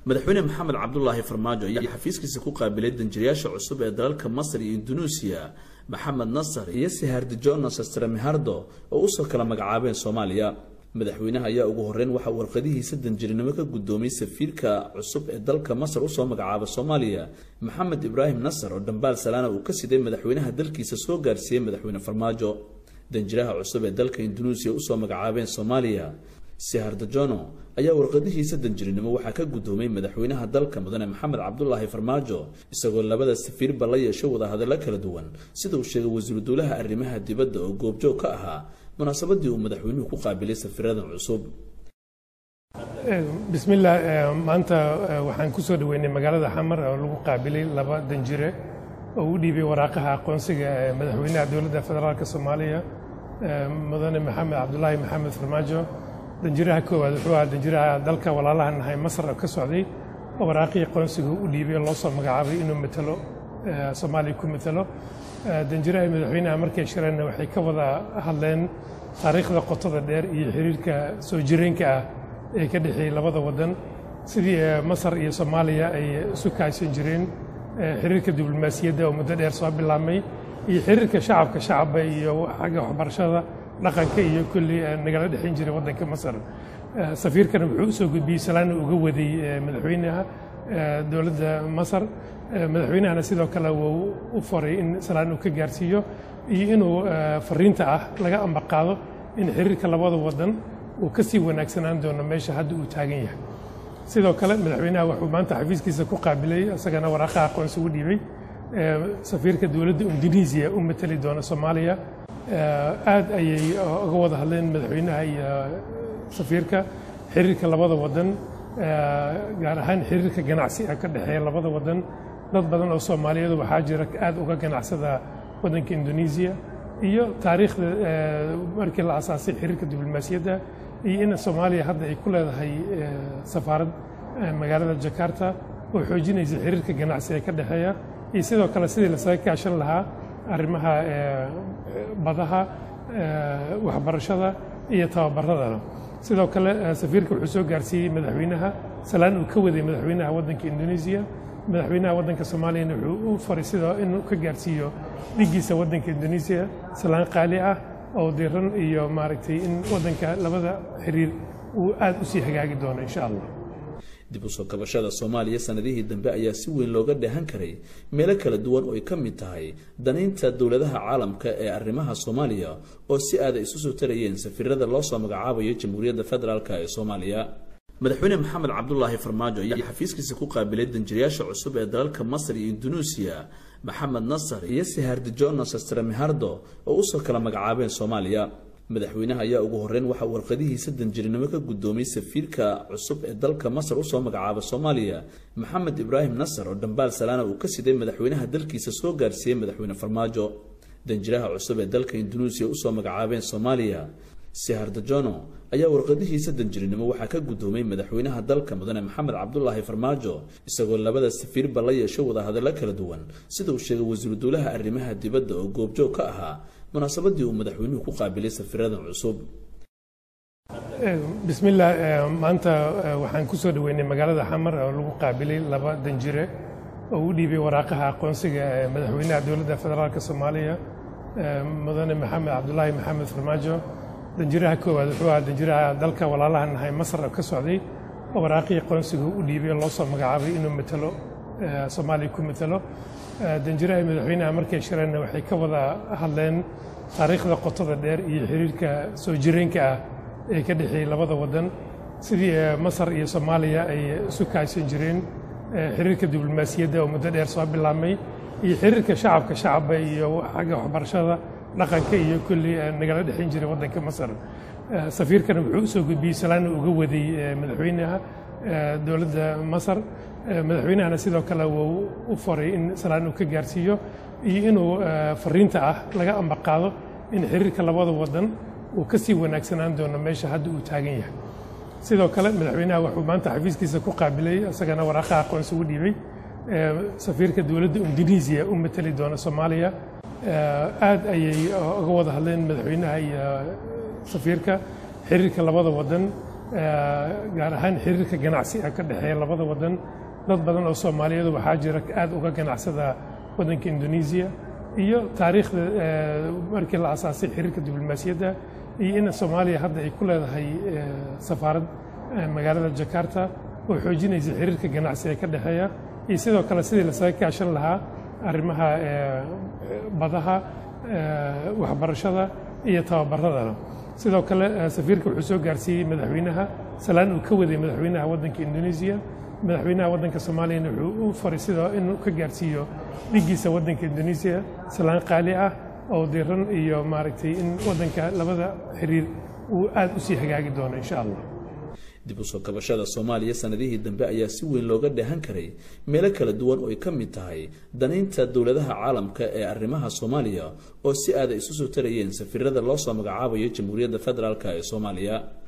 madaxweyne maxamed cabdulaahi farmaajo ayaa xafiiskiisa ku qaabilay danjirayaasha cusub ee dalalka masar iyo indunuusiya maxamed nasar iyo sihardijono sastramihardo oo usoo kala magacaabeen soomaaliya madaxweynaha ayaa ugu horeyn waxa uu warqadihiisa danjirinimo ka guddoomay safiirka cusub ee dalka masar usoo magacaaba soomaaliya maxamed ibraahim nasar oo dhambaal salaana uu ka siday madaxweynaha dalkiisa soo gaarsiiyey madaxweyne farmaajo danjiraha cusub ee dalka indunuusiya usoo magacaabeen soomaaliya sihardajono ayaa warqadihiisa danjirinimo waxaa ka guddoomay madaxweynaha dalka mudane maxamed cabdulaahi farmaajo isagoo labada safiirba la yeesho wadahadallo kala duwan sida uu sheegay wasiiru dowlaha arrimaha dibadda oo goobjoog ka ahaa munaasabadii uu madaxweynuhu ku qaabilay safiiradan cusub bismillaah maanta waxaan ku soo dhoweynay magaalada xamar oo lagu qaabilay laba danjire oo u dhiibay waraaqaha aqoonsiga ee madaxweynaha dowladda federaalk soomaaliya mudane maxamed cabdulaahi maxamed farmaajo danjiraha koowaad wuxuu ahaa danjiraha dalka walaalaha nahay masar oo ka socday oo waraaqihii aqoonsiga u dhiibay oo loo soo magacaabay inuu matalo soomaaliya ku matalo danjiraha madaxweynaha markay shireenna waxay ka wada hadleen taariikhda qotada dheer iyo xiriirka soo jireenka ah ee ka dhexeeyey labada waddan sidii masar iyo soomaaliya ay isu kaaysan jireen xiriirka diblomaasiyadda oo muddo dheer soo bilaabmay iyo xiriirka shacabka shacabba iyo xagga waxbarashada dhaqanka iyo kulli nagala dhexayn jiray waddanka masar safiirkana wuxuu usoo gudbiyey salaana uga waday madaxweynaha dowladda masar madaxweynahana sidoo kale wuu u faray in salaan uu ka gaarsiiyo iyo inuu fariinta ah laga ambaqaado in xiriirka labada waddan uu ka sii wanaagsanaan doono meesha hadda uu taagan yahay sidoo kale madaxweynaha wuxuu maanta xafiiskiisa ku qaabilay isagana waraaqaha aqoonsi u dhiibay safiirka dowladda indonesiya u matali doona soomaaliya aad ayay uga wada hadleen madaxweynaha iyo safiirka xiriirka labada waddan gaar ahaan xiriirka ganacsi ee ka dhexeeya labada waddan dad badan oo soomaaliyeedu waxaa jira aad uga ganacsada waddanka indonesiya iyo taariikhda markii la asaasay xiriirka diblomaasiyadda iyo in soomaaliya hadda ay ku leedahay safaarad magaalada jakarta oo xoojinaysa xiriirka ganacsi ee ka dhexeeya iyo sidoo kale sidii lasaga kaashan lahaa arrimaha badaha waxbarashada iyo tababaradana sidoo kale safiirka wuxuu soo gaarsiiyey madaxweynaha salaan uu ka waday madaxweynaha waddanka indonesiya madaxweynaha waddanka soomaaliyana wuxuu u faray sidoo inuu ka gaarsiiyo dhigiisa waddanka indonesiya salaan qaali ah oo diran iyo maaragtay in waddanka labada xiriir uu aad u sii hagaagi doono insha allah dib u soo kabashada soomaaliya sanadihii dambe ayaa si weyn looga dheehan karay meelo kala duwan oo ay ka mid tahay danaynta dowladaha caalamka ee arrimaha soomaaliya oo si aada isu soo tarayeen safiirada loo soo magacaabayo jamhuuriyadda federaalk ee soomaaliya madaxweyne maxamed cabdulaahi farmaajo ayaa xafiiskiisa ku qaabilay danjirayaasha cusub ee dalalka masar iyo indunuusiya maxamed nasar iyo sihardijono sastramihardo oo usoo kala magacaabeen soomaaliya madaxweynaha ayaa ugu horeyn waxa uu warqadihiisa danjirinimo ka guddoomay safiirka cusub ee dalka masar usoo magacaaba soomaaliya maxamed ibraahim nasar oo dhambaal salaana uu ka siday madaxweynaha dalkiisa soo gaarsiiyey madaxweyne farmaajo danjiraha cusub ee dalka indunuusiya usoo magacaabeen soomaaliya sihardajono ayaa warqadihiisa danjirinimo waxaa ka guddoomay madaxweynaha dalka mudane maxamed cabdulaahi farmaajo isagoo labada safiirba la yeesho wadahadallo kala duwan sida uu sheegay wasiiru dowlaha arrimaha dibadda oo goobjoog ka ahaa munaasabadii uu madaxweynuhu ku qaabilay safiiradan cusub bismillaah maanta waxaan ku soo dhoweynay magaalada xamar oo lagu qaabilay laba danjire oo u dhiibay waraaqaha aqoonsiga ee madaxweynaha dowladda federaalk soomaaliya mudane maxamed cabdulaahi maxamed farmaajo danjiraha koowaad wuxuu ahaa danjiraha dalka walaalaha nahay masar oo ka socday oo waraaqihii aqoonsiga u dhiibay oo loo soo magacaabay inuu matalo soomaaliya ku matalo danjiraha madaxweynaha markay shireenna waxay ka wada hadleen taariikhda qotada dheer iyo xiriirka soo jireenka ah ee ka dhexeeyey labada waddan sidii masar iyo soomaaliya ay isu kaaysan jireen xiriirka diblomaasiyadda oo muddo dheer soo bilaabmay iyo xiriirka shacabka shacabba iyo xagga waxbarashada dhaqanka iyo kulli nagala dhexayn jiray waddanka masar safiirkana wuxuu usoo gudbiyey salaana uga waday madaxweynaha dowladda masar madaxweynahana sidoo kale wuu u faray in salaan uu ka gaarsiiyo iyo inuu fariinta ah laga ambaqaado in xiriirka labada waddan uu ka sii wanaagsanaan doono meesha hadda uu taagan yahay sidoo kale madaxweynaha wuxuu maanta xafiiskiisa ku qaabilay isagana waraaqaha aqoonsi u dhiibay safiirka dowladda indonesiya u matali doona soomaaliya aad ayay uga wada hadleen madaxweynaha iyo safiirka xiriirka labada waddan gaar ahaan xiriirka ganacsiga ka dhexeeya labada wadan dad badan oo soomaaliyeed waxaa jira aad uga ganacsada waddanka indonesia iyo taariikhda markii la asaasay xiriirka diblomaasiyadda iyo in soomaaliya hadda ay ku leedahay safaarad magaalada jakarta oo xoojinaysa xiriirka ganacsiga ka dhexeeya iyo sidoo kale sidii lasaga kaashan lahaa arrimaha badaha waxbarashada iyo tababaradana sidoo kale safiirka wuxuu soo gaarsiiyey madaxweynaha salaan uu ka waday madaxweynaha waddanka indonesia madaxweynaha waddanka soomaaliyana wuxuu u faray sidoo inuu ka gaarsiiyo dhigiisa waddanka indonesia salaan qaali ah oo diran iyo maaragtay in waddanka labada xiriir uu aad u sii hagaagi doono insha allah dib u soo kabashada soomaaliya sanadihii dambe ayaa si weyn looga dheehan karay meelo kala duwan oo ay ka mid tahay danaynta dowladaha caalamka ee arrimaha soomaaliya oo si aada isu soo tarayeen safiirada loo soo magacaabayo jamhuuriyadda federaalk ee soomaaliya